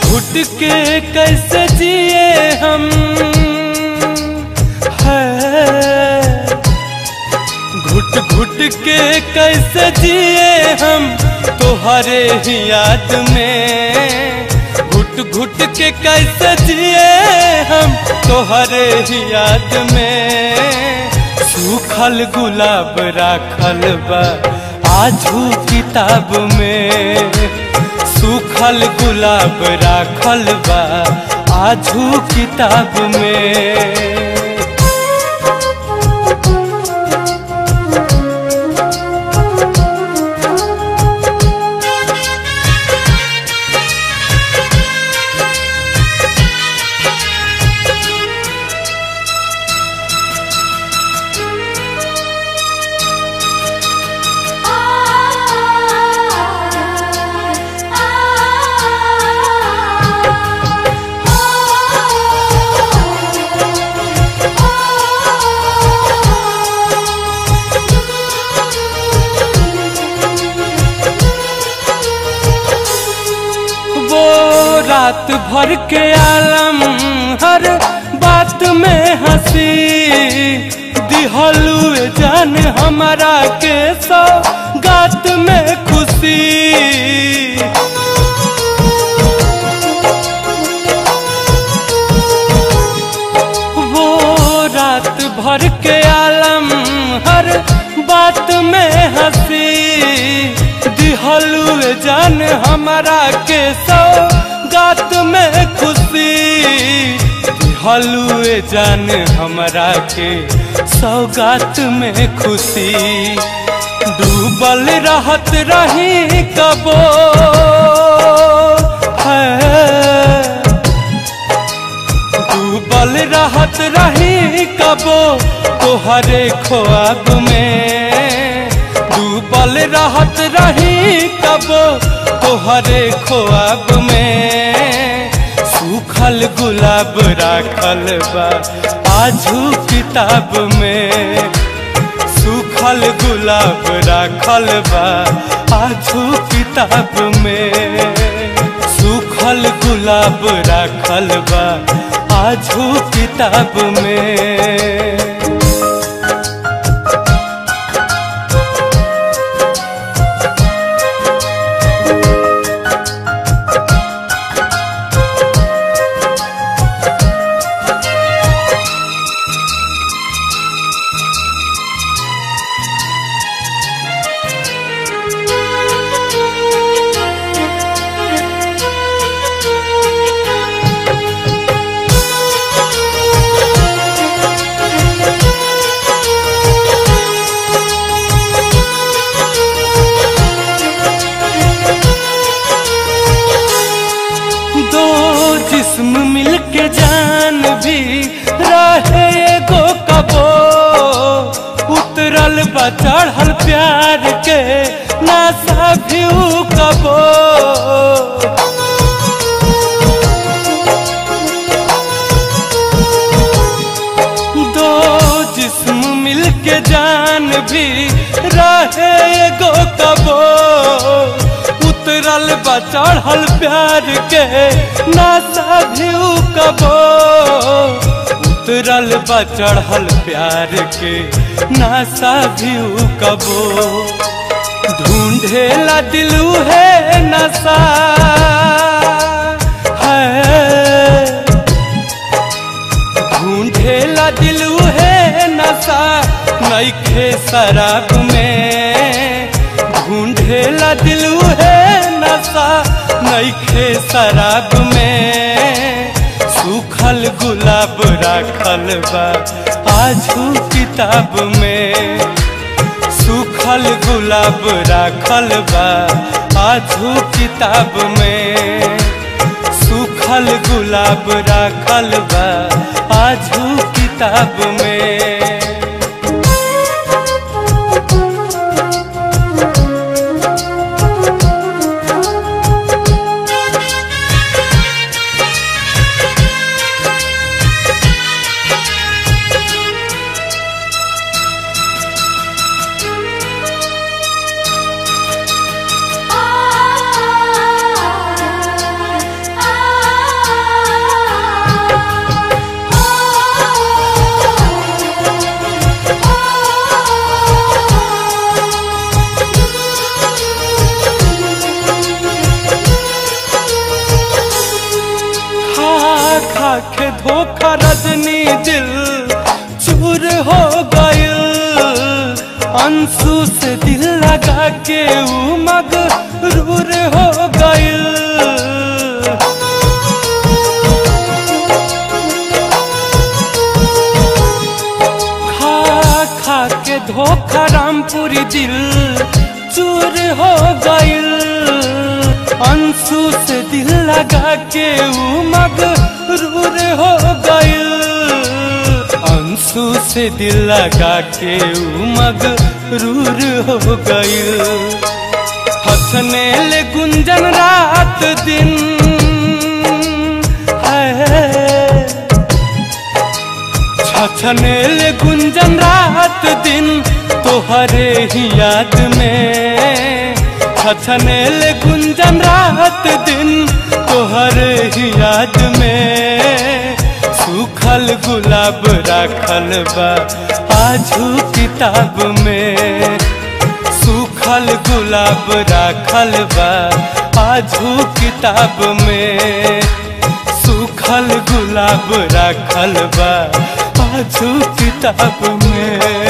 घुट के कैसे जिए हम है घुट घुट के कैसे जिए हम तोहरे ही याद में घुट घुट के कैसे जिए हम तोहरे ही याद में सूखल गुलाब राखल बा आजू किताब में सूखल गुलाब राखल बा आजू किताब में वो रात भर के आलम हर बात में हंसी दिहलू जान हमारा के सौ गात में खुशी वो रात भर के आलम हर बात में हंसी दिहलू जान हमारा के सौ गात में खुशी दिहलू जान हमारा के सौगात में खुशी डूबल रहत रही कबो है डूबल रहत रही कबो तोहरे ख्वाब में डूबल रहत रही कबो तोहरे ख्वाब में सूखल गुलाब राखल बा आजू किताब में सूखल गुलाब राखल बा आजू किताब में सूखल गुलाब राखल बा आजू किताब में दो जिस्म मिलके जान भी रहे एगो कबो उतरल बा चढ़ल प्यार के नासा भी ऊ कबो दो जिस्म मिलके जान भी रहे एगो कबो उतरल बा चढ़ल प्यार के नासा भी ऊ कबो उतरल बा चढ़ल प्यार के नासा भी ऊ कबो ढूंढेला दिलू है नशा है ढूंढेला दिलू है नशा नईखे शराब में ढूंढेला दिलू है नशा नईखे शराब में सूखल गुलाब राखल बा आजू किताब में सूखल गुलाब राखल बा आजू किताब में सूखल गुलाब राखल बा आजू किताब में आ धोखा रजनी दिल चूर हो गयल अंशु से दिल लगा के ऊ मगरूर हो गयल खा खा के धोखा रामपुरी दिल चूर हो गयल अंशु से दिल लगा के ऊ मगरूर हो गयल अंशु से दिल लगा के ऊ मगरूर हो गयल हंसने ले गुंजन रात दिन है छछनेल गुंजन रात दिन तोहरे ही याद में छछनेल गुंजन रात दिन तोहरे ही याद में सूखल गुलाब राखल बा आजू किताब में सूखल गुलाब राखल बा आजू किताब में सूखल गुलाब राखल बा आजू किताब में